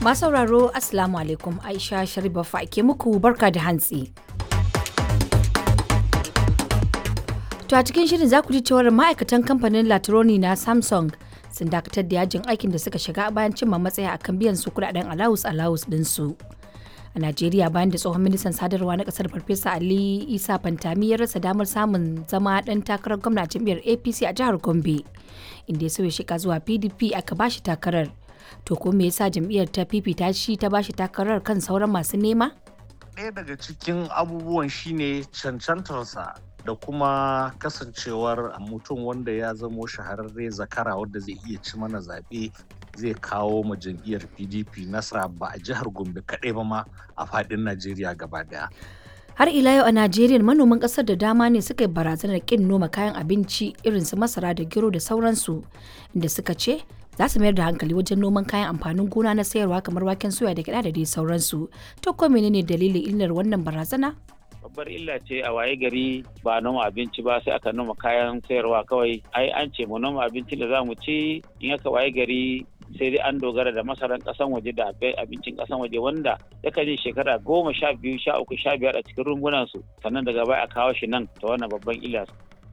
Masu sauraro Assalamu alaikum Aisha Sharifa ke muku barka da hantsi. To a cikin shirin za ku ji cewar ma'aikatan kamfanin Latroni na Samsung sun dakatar da yajin aikin da suka shiga bayan cimma matsaya akan biyan su kudaden alawus alawus ɗinsu. A Najeriya bayan da tsohon ministan sadarwa na kasar Farfesa Ali Isa Fantami ya rasa damar samun zama ɗan takarar gwamna jam'iyyar APC a jihar Gombe inda ya sauya shika zuwa PDP aka bashi takarar. To ko me yasa jam'iyyar ta fifita shi ta bashi takarar kan sauran masu nema? ɗaya daga cikin abubuwan shine cancantarsa da kuma kasancewar mutum wanda ya zamo shahararre zakara wanda zai iya ci mana zaɓe zai kawo ma jam'iyyar pdp nasara ba a jihar gombe kaɗai ba ma a faɗin najeriya gaba daya Har ila yau a Najeriya manoman ƙasar da dama ne suka yi barazanar ƙin noma kayan abinci irin su masara da gero da sauransu inda suka ce za su mayar da hankali wajen noman kayan amfanin gona na sayarwa kamar waken soya da gyaɗa da dai sauransu. To ko menene dalilin illar wannan barazana? babbar illa ce a waye gari ba noma abinci ba sai aka noma kayan sayarwa kawai ai an ce mu noma abinci da za mu ci in aka waye gari sai dai an dogara da masaran kasan waje da abincin kasan waje wanda yakan yi shekara goma sha biyu sha uku sha biyar a cikin rumbunan su sannan daga baya a kawo shi nan ta wannan babban illa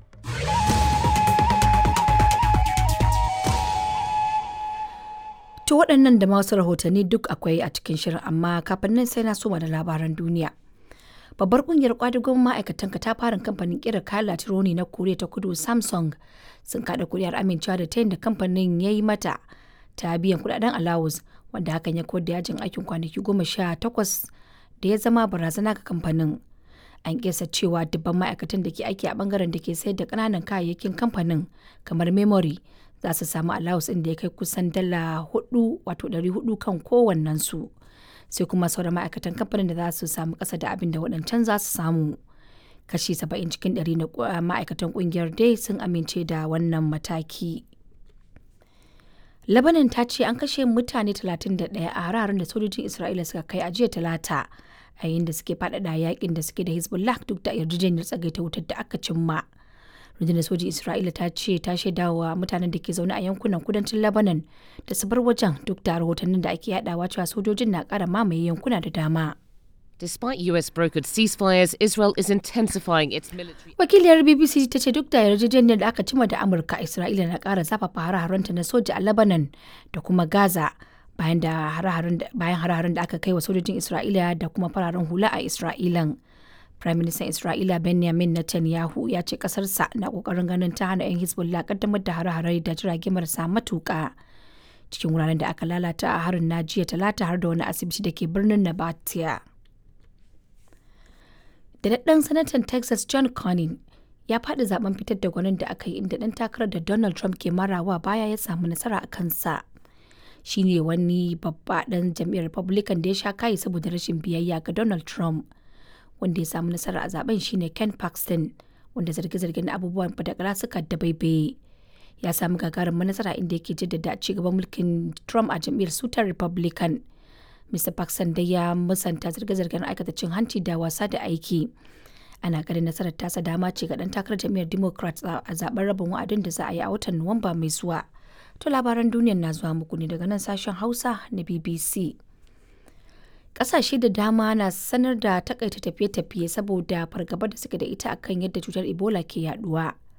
To waɗannan da masu rahotanni duk akwai a cikin shirin amma kafin nan sai na soma da labaran duniya. babbar kungiyar kwadagon ma'aikatan katafaren kamfanin kera kayan latironi na koriya ta kudu samsung sun kada kuri'ar amincewa da tayin da kamfanin ya yi mata ta biyan kudaden alawus wanda hakan ya kawar da yajin aikin kwanaki goma sha takwas da ya zama barazana ga kamfanin an kesa cewa dubban ma'aikatan da ke aiki a bangaren da ke sayar da kananan kayayyakin kamfanin kamar memory za su samu alawus inda ya kai kusan dala hudu wato dari hudu kan kowannensu. sai kuma sauran ma'aikatan kamfanin da za su samu ƙasa da abin da waɗancan za su samu kashi saba'in cikin ɗari na ma'aikatan ƙungiyar dai sun amince da wannan mataki labanin ta ce an kashe mutane 31 a hararen da sojojin isra'ila suka kai a jiya talata a yayin da suke faɗaɗa yakin da suke da hezbollah duk da yarjejeniyar tsagaita wutar da aka cimma rundunar sojin isra'ila ta ce ta shaida wa mutanen da ke zaune a yankunan kudancin lebanon da su bar wajen duk da rahotannin da ake yadawa cewa sojojin na kara mamaye yankuna da dama Despite US brokered ceasefires, Israel is intensifying its military. wakiliyar bbc ta ce duk da yarjejeniyar da aka cima da amurka isra'ila na kara zafafa hare-harenta na soja a lebanon da kuma gaza bayan da hare-haren da aka kai wa sojojin isra'ila da kuma fararen hula a isra'ilan Prime Minister Isra'ila Benjamin Netanyahu ya ce kasarsa na kokarin ganin ta hana 'yan Hezbollah kaddamar da hare-hare da jirage marasa matuƙa. Cikin wuraren da aka lalata a harin na jiya talata har da wani asibiti da ke birnin Nabatia. Da daɗin sanatan Texas John Cornyn ya faɗi zaben fitar da gwanin da aka yi inda ɗan takarar da Donald Trump ke marawa baya ya samu nasara a kansa. Shi ne wani babba ɗan jam'iyyar Republican da ya sha kayi saboda rashin biyayya ga Donald Trump. wanda ya samu nasara a zaben shine Ken Paxton wanda zarge-zargen abubuwan fadakara suka dabaibaye ya samu gagarumin nasara inda yake jaddada ci gaban mulkin Trump a jam'iyyar sutar Republican. Mr. Paxton dai ya musanta zarge-zargen aikata cin hanci da wasa da aiki. Ana ganin nasarar tasa dama ce ga dan takarar jam'iyyar Democrat a zaben rabin wa'adin da za a yi a watan Nuwamba mai zuwa. To labaran duniyar na zuwa muku ne daga nan sashen Hausa na BBC. kasashe da dama na sanar da takaita tafiye-tafiye saboda fargabar da suke da ita akan yadda cutar ebola ke yaduwa